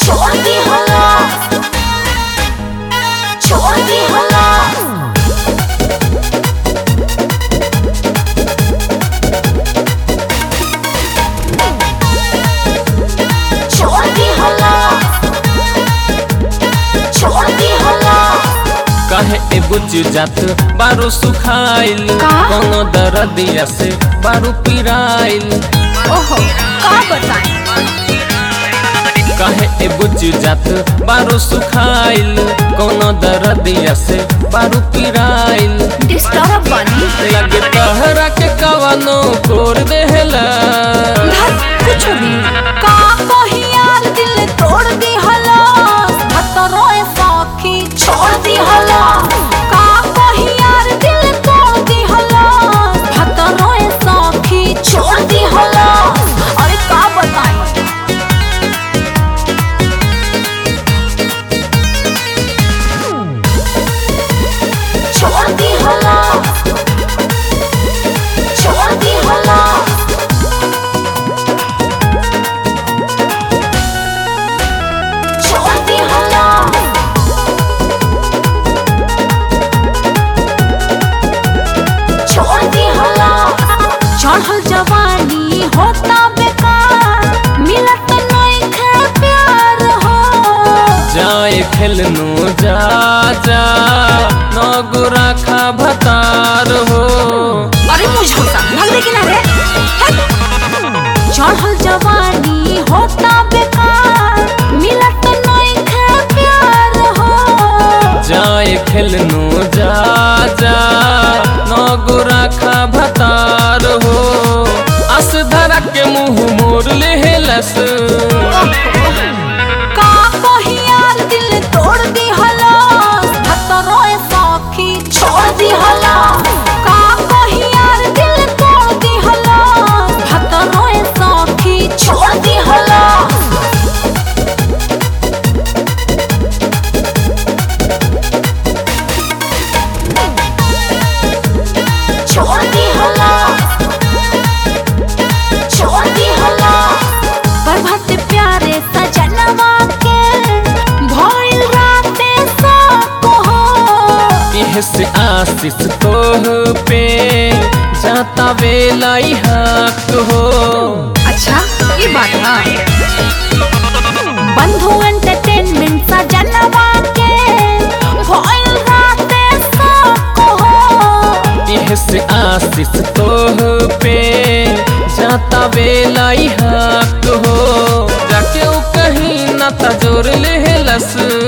छोड़ दी हला छोड़ दी हला छोड़ दी हला छोड़ दी हला कहे ए बुझ जात बारू सुखाइल का? कोनो दरदिया से बारू पिराइल ओहो का बताएं कहे ए बुझ जात बारू सुखाइल कोनो दरदिया से बारू पिराइल डिस्टर्ब बनी लगे तहरा के कवनो कोर देहला धत कुछ भी का कही यार दिल तोड़ दी हला हतरोए साखी छोड़ दी हला का कही यार दिल तोड़ दी हला हतरोए साखी छोड़ दी हला अरे का बताएं छोड़ दी हला छोड़ दी हला छोड़ दी हला छोड़ दी हला चढ़ल जवानी होता बेकार मिलत नहीं खे प्यार हो जाए खेलनो जा जा नगो राखा भतार हो अरे मुझे भाग दे किनारे चढ़ल जवानी होता बेकार मिलत नहीं खे प्यार हो जाए खेलनो जा जा नगो राखा भतार हो अस धरा के मुंह मोर लेहलस का कही यार दिल तोड़ दी हला हतरोए साखी छोड़ दी हला का कही यार दिल तोड़ दी हला हतरोए साखी छोड़ दी हला छोड़ दी हला छोड़ दी हला प्रभात प्यारे सजनवा के भइल राते साको हो इह से आशीष तोह पे जाता वेलाई हक हो अच्छा ये बात है बंधु एंटरटेनमेंट सजनवा के भइल राते साको हो इह से आशीष तोह पे जाता वेलाई हक हो जाके उ कहीं ना तजोर लेहलस